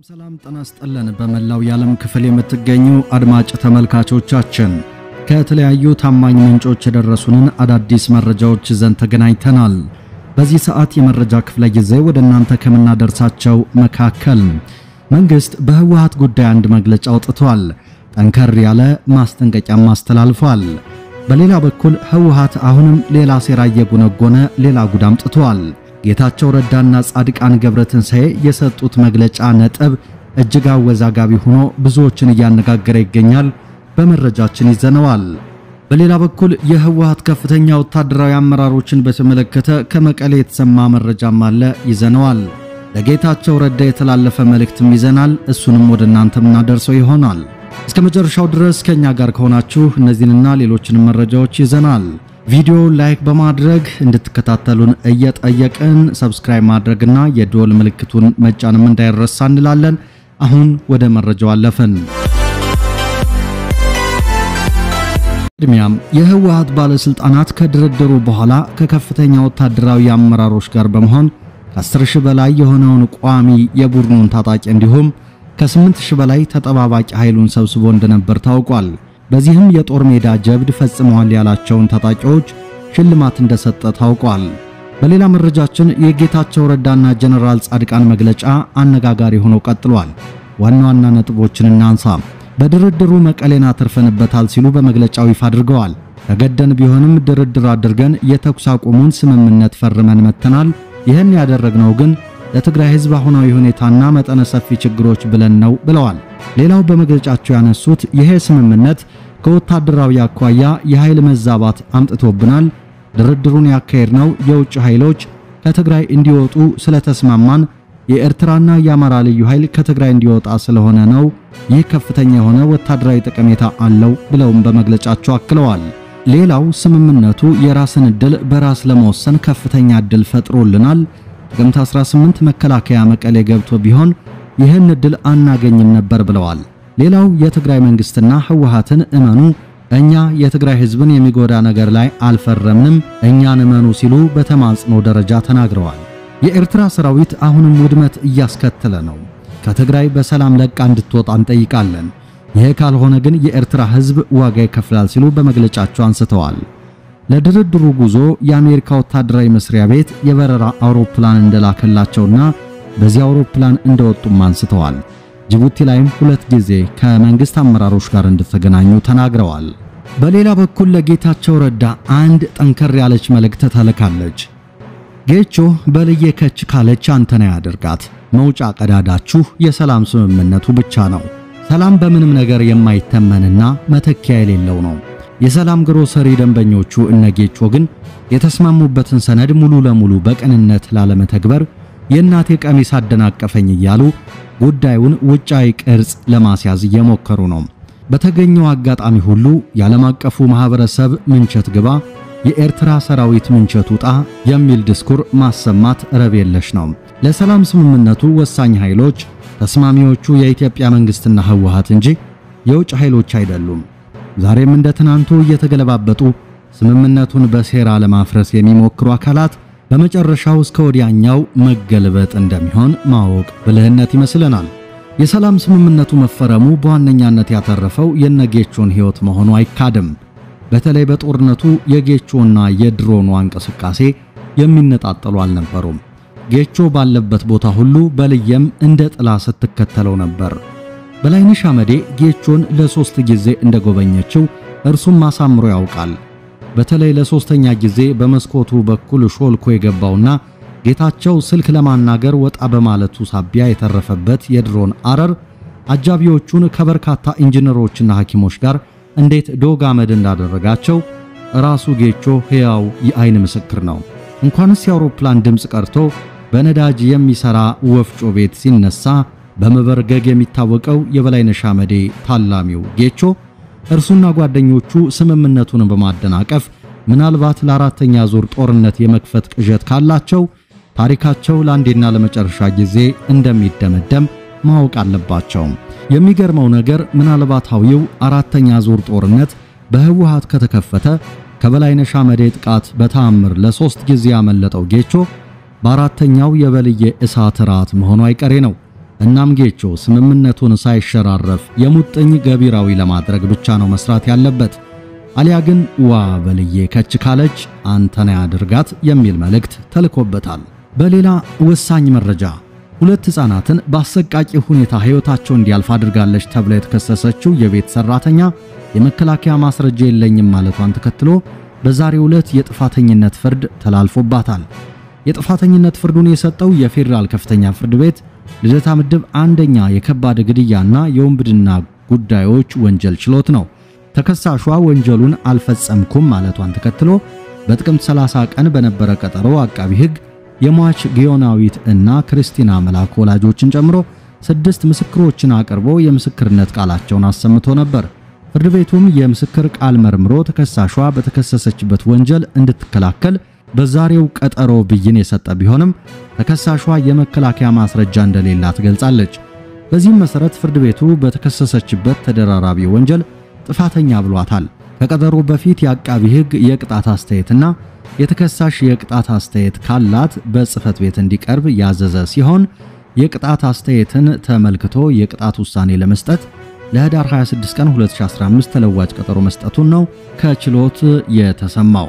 ሰላም ጤና ይስጥልን። በመላው የዓለም ክፍል የምትገኙ አድማጭ ተመልካቾቻችን ከተለያዩ ታማኝ ምንጮች የደረሱንን አዳዲስ መረጃዎች ይዘን ተገናኝተናል። በዚህ ሰዓት የመረጃ ክፍለ ጊዜ ወደ እናንተ ከምናደርሳቸው መካከል መንግስት በህወሓት ጉዳይ አንድ መግለጫ አውጥቷል። ጠንከር ያለ ማስጠንቀቂያም አስተላልፏል። በሌላ በኩል ህወሓት አሁንም ሌላ ሴራ እየጎነጎነ ሌላ ጉድ አምጥቷል። ጌታቸው ረዳና ጻድቃን ገብረትንሳኤ የሰጡት መግለጫ ነጥብ እጅግ አወዛጋቢ ሆኖ ብዙዎችን እያነጋገረ ይገኛል። በመረጃችን ይዘነዋል። በሌላ በኩል የህወሓት ከፍተኛ ወታደራዊ አመራሮችን በተመለከተ ከመቀሌ የተሰማ መረጃም አለ፣ ይዘነዋል። ለጌታቸው ረዳ የተላለፈ መልእክትም ይዘናል። እሱንም ወደ እናንተ የምናደርሰው ይሆናል። እስከ መጨረሻው ድረስ ከኛ ጋር ከሆናችሁ እነዚህንና ሌሎችንም መረጃዎች ይዘናል። ቪዲዮ ላይክ በማድረግ እንድትከታተሉን እየጠየቅን ሰብስክራይብ ማድረግና የደወል ምልክቱን መጫንም እንዳይረሳ እንላለን። አሁን ወደ መረጃው አለፍን። ቅድሚያም የህወሓት ባለስልጣናት ከድርድሩ በኋላ ከከፍተኛ ወታደራዊ አመራሮች ጋር በመሆን ከ10 ሺህ በላይ የሆነውን ቋሚ የቡድኑን ታጣቂ እንዲሁም ከ8 ሺህ በላይ ተጠባባቂ ኃይሉን ሰብስቦ እንደነበር ታውቋል። በዚህም የጦር ሜዳ ጀብድ ፈጽመዋል ያላቸውን ታጣቂዎች ሽልማት እንደሰጠ ታውቋል። በሌላ መረጃችን የጌታቸው ረዳና ጀነራል ጻድቃን መግለጫ አነጋጋሪ ሆኖ ቀጥሏል። ዋና ዋና ነጥቦችን እናንሳ። በድርድሩ መቀሌን አትርፈንበታል ሲሉ በመግለጫው ይፋ አድርገዋል። ተገደን ቢሆንም ድርድር አድርገን የተኩስ አቁሙን ስምምነት ፈርመን መተናል። ይህን ያደረግነው ግን ለትግራይ ህዝብ አሁናዊ ሁኔታና መጠነ ሰፊ ችግሮች ብለን ነው ብለዋል። ሌላው በመግለጫቸው ያነሱት ይሄ ስምምነት ከወታደራዊ አኳያ የኃይል መዛባት አምጥቶብናል። ድርድሩን ያካሄድነው የውጭ ኃይሎች ከትግራይ እንዲወጡ ስለተስማማን የኤርትራና የአማራ ልዩ ኃይል ከትግራይ እንዲወጣ ስለሆነ ነው። ይህ ከፍተኛ የሆነ ወታደራዊ ጠቀሜታ አለው ብለውም በመግለጫቸው አክለዋል። ሌላው ስምምነቱ የራስን ዕድል በራስ ለመወሰን ከፍተኛ ዕድል ፈጥሮልናል። ጥቅምት 18 መከላከያ መቀሌ ገብቶ ቢሆን ይህን ዕድል አናገኝም ነበር ብለዋል። ሌላው የትግራይ መንግስትና ህወሓትን እመኑ፣ እኛ የትግራይ ህዝብን የሚጎዳ ነገር ላይ አልፈረምንም፣ እኛን እመኑ ሲሉ በተማጽኖ ደረጃ ተናግረዋል። የኤርትራ ሰራዊት አሁንም ውድመት እያስከተለ ነው። ከትግራይ በሰላም ለቃ እንድትወጣ እንጠይቃለን። ይህ ካልሆነ ግን የኤርትራ ህዝብ ዋጋ ይከፍላል ሲሉ በመግለጫቸው አንስተዋል። ለድርድሩ ጉዞ የአሜሪካ ወታደራዊ መስሪያ ቤት የበረራ አውሮፕላን እንደላከላቸውና በዚህ አውሮፕላን እንደወጡም አንስተዋል። ጅቡቲ ላይም ሁለት ጊዜ ከመንግስት አመራሮች ጋር እንደተገናኙ ተናግረዋል። በሌላ በኩል ለጌታቸው ረዳ አንድ ጠንከር ያለች መልእክት ተልካለች። ጌቾ በልዬ ከች ካለች አንተና ያደርጋት መውጫ ቀዳዳችሁ የሰላም ስምምነቱ ብቻ ነው። ሰላም በምንም ነገር የማይተመንና መተኪያ የሌለው ነው። የሰላም ግሮሰሪ ደንበኞቹ እነጌቾ ግን የተስማሙበትን ሰነድ ሙሉ ለሙሉ በቅንነት ላለመተግበር የእናቴ ቀሚስ አደናቀፈኝ እያሉ ጉዳዩን ውጫዊ ቅርጽ ለማስያዝ እየሞከሩ ነው። በተገኘው አጋጣሚ ሁሉ የዓለም አቀፉ ማህበረሰብ ምንቸት ግባ፣ የኤርትራ ሰራዊት ምንቸት ውጣ የሚል ድስኩር ማሰማት ረብ የለሽ ነው። ለሰላም ስምምነቱ ወሳኝ ኃይሎች ተስማሚዎቹ የኢትዮጵያ መንግስትና ህወሓት እንጂ የውጭ ኃይሎች አይደሉም። ዛሬም እንደ ትናንቱ እየተገለባበጡ ስምምነቱን በሴራ ለማፍረስ የሚሞክሩ አካላት በመጨረሻው እስከ ወዲያኛው መገልበጥ እንደሚሆን ማወቅ ብልህነት ይመስለናል። የሰላም ስምምነቱ መፈረሙ በዋነኛነት ያተረፈው የነጌቾን ሕይወት መሆኑ አይካድም። በተለይ በጦርነቱ የጌቾና የድሮኗ እንቅስቃሴ የሚነጣጠሉ አልነበሩም። ጌቾ ባለበት ቦታ ሁሉ በልየም እንደ ጥላ ስትከተለው ነበር። በላይነሽ አመዴ ጌቾን ለሶስት ጊዜ እንደጎበኘችው እርሱም አሳምሮ ያውቃል። በተለይ ለሶስተኛ ጊዜ በመስኮቱ በኩል ሾልኮ የገባውና ጌታቸው ስልክ ለማናገር ወጣ በማለቱ ሳቢያ የተረፈበት የድሮን አረር አጃቢዎቹን ከበርካታ ኢንጂነሮችና ሐኪሞች ጋር እንዴት ዶግ አመድ እንዳደረጋቸው ራሱ ጌቾ ሕያው የአይን ምስክር ነው። እንኳንስ የአውሮፕላን ድምፅ ቀርቶ በነዳጅ የሚሰራ ወፍጮ ቤት ሲነሳ በመበርገግ የሚታወቀው የበላይነሽ አመዴ ታላሚው ጌቾ እርሱና ጓደኞቹ ስምምነቱን በማደናቀፍ ምናልባት ለአራተኛ ዙር ጦርነት የመክፈት ቅዠት ካላቸው ታሪካቸው ለአንዴና ለመጨረሻ ጊዜ እንደሚደመደም ማወቅ አለባቸው። የሚገርመው ነገር ምናልባታዊው አራተኛ ዙር ጦርነት በህወሓት ከተከፈተ ከበላይነሽ አመዴ ጥቃት በተአምር ለሶስት ጊዜ ያመለጠው ጌቾ በአራተኛው የበልዬ እሳት ራት መሆኑ አይቀሬ ነው። እናም ጌቾ ስምምነቱን ሳይሸራረፍ የሙጥኝ ገቢራዊ ለማድረግ ብቻ ነው መስራት ያለበት። አሊያ ግን ዋ በልዬ ከች ካለች አንተና ያድርጋት የሚል መልእክት ተልኮበታል። በሌላ ወሳኝ መረጃ ሁለት ሕፃናትን በአሰቃቂ ሁኔታ ሕይወታቸው እንዲያልፍ አድርጋለች ተብላ የተከሰሰችው የቤት ሰራተኛ የመከላከያ ማስረጃ የለኝም ማለቷን ተከትሎ በዛሬው ዕለት የጥፋተኝነት ፍርድ ተላልፎባታል። የጥፋተኝነት ፍርዱን የሰጠው የፌዴራል ከፍተኛ ፍርድ ቤት ልደታ ምድብ አንደኛ የከባድ ግድያና የወንብድና ጉዳዮች ወንጀል ችሎት ነው። ተከሳሿ ወንጀሉን አልፈጸምኩም ማለቷን ተከትሎ በጥቅምት 30 ቀን በነበረ ቀጠሮ አቃቢ ሕግ የሟች ጊዮናዊት እና ክርስቲና መላክ ወላጆችን ጨምሮ ስድስት ምስክሮችን አቅርቦ የምስክርነት ቃላቸውን አሰምቶ ነበር። ፍርድ ቤቱም የምስክር ቃል መርምሮ ተከሳሿ በተከሰሰችበት ወንጀል እንድትከላከል በዛሬው ቀጠሮ ብይን የሰጠ ቢሆንም ተከሳሿ የመከላከያ ማስረጃ እንደሌላት ገልጻለች። በዚህም መሰረት ፍርድ ቤቱ በተከሰሰችበት ተደራራቢ ወንጀል ጥፋተኛ ብሏታል። ከቀጠሮ በፊት የአቃቢ ሕግ የቅጣት አስተያየትና የተከሳሽ የቅጣት አስተያየት ካላት በጽህፈት ቤት እንዲቀርብ ያዘዘ ሲሆን የቅጣት አስተያየትን ተመልክቶ የቅጣት ውሳኔ ለመስጠት ለህዳር 26 ቀን 2015 ተለዋጭ ቀጠሮ መስጠቱን ነው ከችሎት የተሰማው።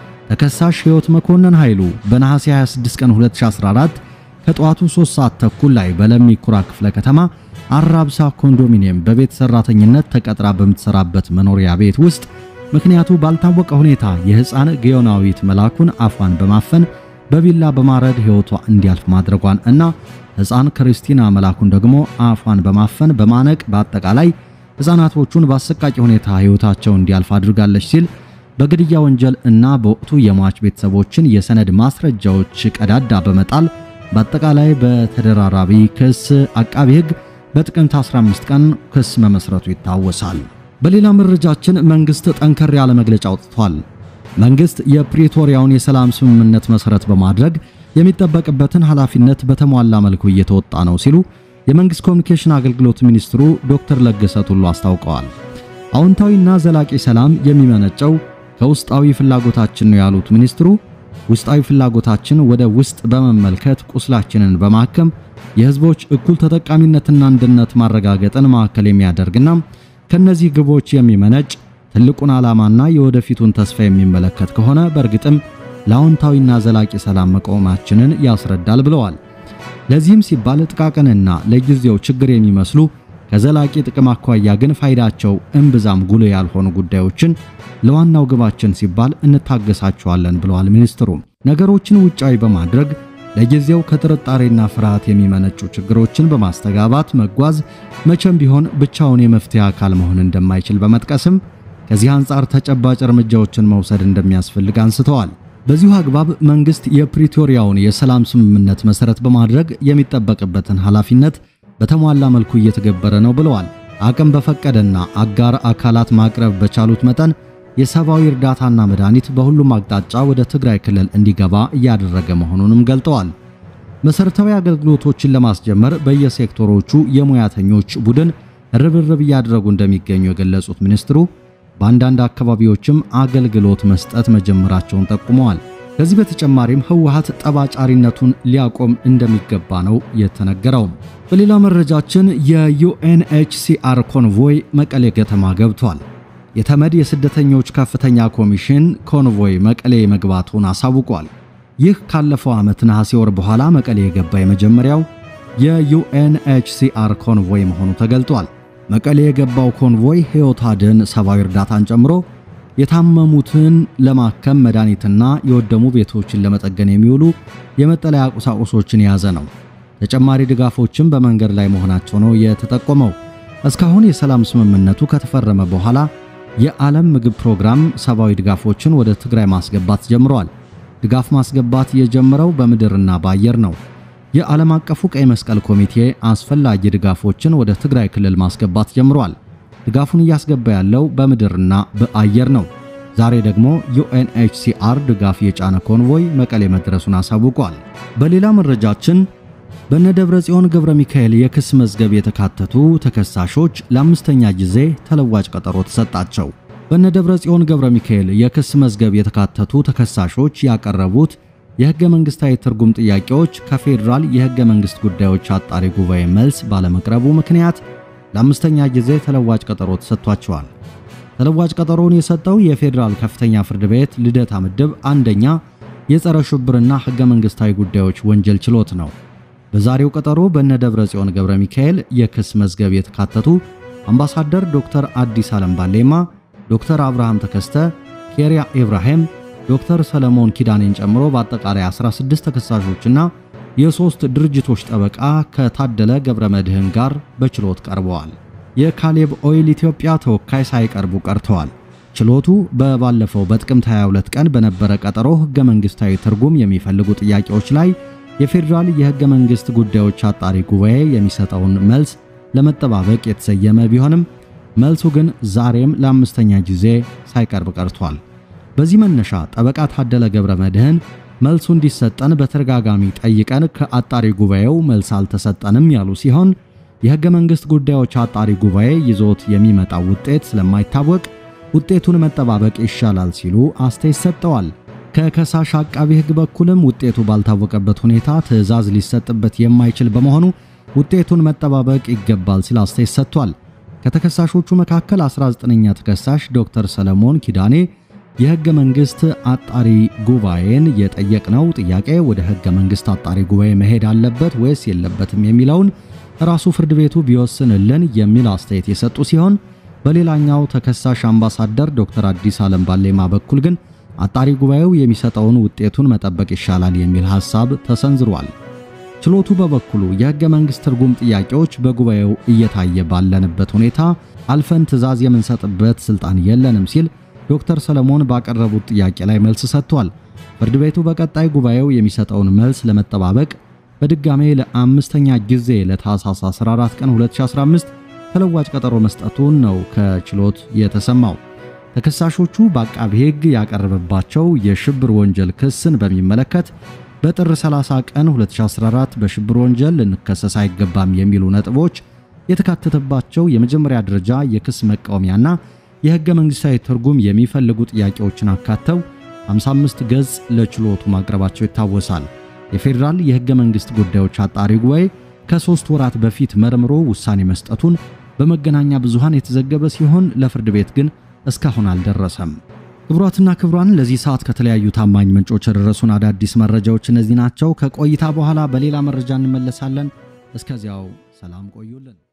ተከሳሽ ሕይወት መኮንን ኃይሉ በነሐሴ 26 ቀን 2014 ከጠዋቱ 3 ሰዓት ተኩል ላይ በለሚ ኩራ ክፍለ ከተማ አራብሳ ኮንዶሚኒየም በቤት ሰራተኝነት ተቀጥራ በምትሰራበት መኖሪያ ቤት ውስጥ ምክንያቱ ባልታወቀ ሁኔታ የሕፃን ጊዮናዊት መላኩን አፏን በማፈን በቢላ በማረድ ሕይወቷ እንዲያልፍ ማድረጓን እና ሕፃን ክርስቲና መላኩን ደግሞ አፏን በማፈን በማነቅ በአጠቃላይ ሕፃናቶቹን በአሰቃቂ ሁኔታ ሕይወታቸው እንዲያልፍ አድርጋለች ሲል በግድያ ወንጀል እና በወቅቱ የሟች ቤተሰቦችን የሰነድ ማስረጃዎች ቀዳዳ በመጣል በአጠቃላይ በተደራራቢ ክስ አቃቢ ሕግ በጥቅምት 15 ቀን ክስ መመስረቱ ይታወሳል። በሌላ መረጃችን መንግስት ጠንከር ያለ መግለጫ አውጥቷል። መንግስት የፕሪቶሪያውን የሰላም ስምምነት መሰረት በማድረግ የሚጠበቅበትን ኃላፊነት በተሟላ መልኩ እየተወጣ ነው ሲሉ የመንግስት ኮሚኒኬሽን አገልግሎት ሚኒስትሩ ዶክተር ለገሰ ቱሉ አስታውቀዋል። አዎንታዊና ዘላቂ ሰላም የሚመነጨው ከውስጣዊ ፍላጎታችን ነው ያሉት ሚኒስትሩ ውስጣዊ ፍላጎታችን ወደ ውስጥ በመመልከት ቁስላችንን በማከም የህዝቦች እኩል ተጠቃሚነትና አንድነት ማረጋገጥን ማዕከል የሚያደርግና ከነዚህ ግቦች የሚመነጭ ትልቁን ዓላማና የወደፊቱን ተስፋ የሚመለከት ከሆነ በእርግጥም ለአዎንታዊና ዘላቂ ሰላም መቆማችንን ያስረዳል ብለዋል። ለዚህም ሲባል ጥቃቅንና ለጊዜው ችግር የሚመስሉ ከዘላቂ ጥቅም አኳያ ግን ፋይዳቸው እምብዛም ጉልህ ያልሆኑ ጉዳዮችን ለዋናው ግባችን ሲባል እንታገሳቸዋለን ብለዋል ሚኒስትሩ። ነገሮችን ውጫዊ በማድረግ ለጊዜው ከጥርጣሬና ፍርሃት የሚመነጩ ችግሮችን በማስተጋባት መጓዝ መቼም ቢሆን ብቻውን የመፍትሄ አካል መሆን እንደማይችል በመጥቀስም ከዚህ አንጻር ተጨባጭ እርምጃዎችን መውሰድ እንደሚያስፈልግ አንስተዋል። በዚሁ አግባብ መንግስት የፕሪቶሪያውን የሰላም ስምምነት መሰረት በማድረግ የሚጠበቅበትን ኃላፊነት በተሟላ መልኩ እየተገበረ ነው ብለዋል። አቅም በፈቀደና አጋር አካላት ማቅረብ በቻሉት መጠን የሰብአዊ እርዳታና መድኃኒት በሁሉም አቅጣጫ ወደ ትግራይ ክልል እንዲገባ እያደረገ መሆኑንም ገልጠዋል። መሰረታዊ አገልግሎቶችን ለማስጀመር በየሴክተሮቹ የሙያተኞች ቡድን ርብርብ እያደረጉ እንደሚገኙ የገለጹት ሚኒስትሩ በአንዳንድ አካባቢዎችም አገልግሎት መስጠት መጀመራቸውን ጠቁመዋል። ከዚህ በተጨማሪም ህወሓት ጠባጫሪነቱን ሊያቆም እንደሚገባ ነው የተነገረው። በሌላ መረጃችን የዩኤንኤችሲአር ኮንቮይ መቀሌ ከተማ ገብቷል። የተመድ የስደተኞች ከፍተኛ ኮሚሽን ኮንቮይ መቀሌ መግባቱን አሳውቋል። ይህ ካለፈው ዓመት ነሐሴ ወር በኋላ መቀሌ የገባ የመጀመሪያው የዩኤንኤችሲአር ኮንቮይ መሆኑ ተገልጧል። መቀሌ የገባው ኮንቮይ ሕይወት አድን ሰብአዊ እርዳታን ጨምሮ የታመሙትን ለማከም መድኃኒትና የወደሙ ቤቶችን ለመጠገን የሚውሉ የመጠለያ ቁሳቁሶችን የያዘ ነው። ተጨማሪ ድጋፎችም በመንገድ ላይ መሆናቸው ነው የተጠቆመው። እስካሁን የሰላም ስምምነቱ ከተፈረመ በኋላ የዓለም ምግብ ፕሮግራም ሰብአዊ ድጋፎችን ወደ ትግራይ ማስገባት ጀምሯል። ድጋፍ ማስገባት የጀመረው በምድርና በአየር ነው። የዓለም አቀፉ ቀይ መስቀል ኮሚቴ አስፈላጊ ድጋፎችን ወደ ትግራይ ክልል ማስገባት ጀምሯል። ድጋፉን እያስገባ ያለው በምድርና በአየር ነው። ዛሬ ደግሞ ዩኤንኤችሲአር ድጋፍ የጫነ ኮንቮይ መቀሌ መድረሱን አሳውቋል። በሌላ መረጃችን በነ ደብረ ጽዮን ገብረ ሚካኤል የክስ መዝገብ የተካተቱ ተከሳሾች ለአምስተኛ ጊዜ ተለዋጭ ቀጠሮ ተሰጣቸው። በነ ደብረ ጽዮን ገብረ ሚካኤል የክስ መዝገብ የተካተቱ ተከሳሾች ያቀረቡት የሕገ መንግሥታዊ ትርጉም ጥያቄዎች ከፌዴራል የሕገ መንግሥት ጉዳዮች አጣሪ ጉባኤ መልስ ባለመቅረቡ ምክንያት ለአምስተኛ ጊዜ ተለዋጭ ቀጠሮ ተሰጥቷቸዋል። ተለዋጭ ቀጠሮውን የሰጠው የፌዴራል ከፍተኛ ፍርድ ቤት ልደታ ምድብ አንደኛ የጸረ ሽብርና ሕገ መንግሥታዊ ጉዳዮች ወንጀል ችሎት ነው። በዛሬው ቀጠሮ በነ ደብረ ጽዮን ገብረ ሚካኤል የክስ መዝገብ የተካተቱ አምባሳደር ዶክተር አዲስ ዓለም ባሌማ፣ ዶክተር አብርሃም ተከስተ፣ ኬሪያ ኢብራሂም፣ ዶክተር ሰለሞን ኪዳኔን ጨምሮ በአጠቃላይ 16 ተከሳሾችና የሶስት ድርጅቶች ጠበቃ ከታደለ ገብረ መድህን ጋር በችሎት ቀርበዋል። የካሌብ ኦይል ኢትዮጵያ ተወካይ ሳይቀርቡ ቀርተዋል። ችሎቱ በባለፈው በጥቅምት 22 ቀን በነበረ ቀጠሮ ሕገ መንግሥታዊ ትርጉም የሚፈልጉ ጥያቄዎች ላይ የፌዴራል የሕገ መንግሥት ጉዳዮች አጣሪ ጉባኤ የሚሰጠውን መልስ ለመጠባበቅ የተሰየመ ቢሆንም መልሱ ግን ዛሬም ለአምስተኛ ጊዜ ሳይቀርብ ቀርቷል። በዚህ መነሻ ጠበቃ ታደለ ገብረ መድህን መልሱ እንዲሰጠን በተደጋጋሚ ጠይቀን ከአጣሪ ጉባኤው መልስ አልተሰጠንም ያሉ ሲሆን የሕገ መንግሥት ጉዳዮች አጣሪ ጉባኤ ይዞት የሚመጣው ውጤት ስለማይታወቅ ውጤቱን መጠባበቅ ይሻላል ሲሉ አስተያየት ሰጥተዋል። ከከሳሽ አቃቢ ሕግ በኩልም ውጤቱ ባልታወቀበት ሁኔታ ትዕዛዝ ሊሰጥበት የማይችል በመሆኑ ውጤቱን መጠባበቅ ይገባል ሲል አስተያየት ሰጥቷል። ከተከሳሾቹ መካከል 19ኛ ተከሳሽ ዶክተር ሰለሞን ኪዳኔ የሕገ መንግሥት አጣሪ ጉባኤን የጠየቅነው ጥያቄ ወደ ሕገ መንግሥት አጣሪ ጉባኤ መሄድ አለበት ወይስ የለበትም የሚለውን ራሱ ፍርድ ቤቱ ቢወስንልን የሚል አስተያየት የሰጡ ሲሆን በሌላኛው ተከሳሽ አምባሳደር ዶክተር አዲስ ዓለም ባሌማ በኩል ግን አጣሪ ጉባኤው የሚሰጠውን ውጤቱን መጠበቅ ይሻላል የሚል ሐሳብ ተሰንዝሯል። ችሎቱ በበኩሉ የሕገ መንግሥት ትርጉም ጥያቄዎች በጉባኤው እየታየ ባለንበት ሁኔታ አልፈን ትዕዛዝ የምንሰጥበት ሥልጣን የለንም ሲል ዶክተር ሰለሞን ባቀረቡት ጥያቄ ላይ መልስ ሰጥቷል። ፍርድ ቤቱ በቀጣይ ጉባኤው የሚሰጠውን መልስ ለመጠባበቅ በድጋሜ ለአምስተኛ ጊዜ ለታህሳስ 14 ቀን 2015 ተለዋጭ ቀጠሮ መስጠቱን ነው ከችሎት የተሰማው። ተከሳሾቹ በአቃቢ ሕግ ያቀረበባቸው የሽብር ወንጀል ክስን በሚመለከት በጥር 30 ቀን 2014 በሽብር ወንጀል ልንከሰስ አይገባም የሚሉ ነጥቦች የተካተተባቸው የመጀመሪያ ደረጃ የክስ መቃወሚያና የሕገ መንግሥታዊ ትርጉም የሚፈልጉ ጥያቄዎችን አካተው 55 ገጽ ለችሎቱ ማቅረባቸው ይታወሳል። የፌዴራል የሕገ መንግሥት ጉዳዮች አጣሪ ጉባኤ ከሦስት ወራት በፊት መርምሮ ውሳኔ መስጠቱን በመገናኛ ብዙሃን የተዘገበ ሲሆን ለፍርድ ቤት ግን እስካሁን አልደረሰም። ክቡራትና ክቡራን ለዚህ ሰዓት ከተለያዩ ታማኝ ምንጮች የደረሱን አዳዲስ መረጃዎች እነዚህ ናቸው። ከቆይታ በኋላ በሌላ መረጃ እንመለሳለን። እስከዚያው ሰላም ቆዩልን።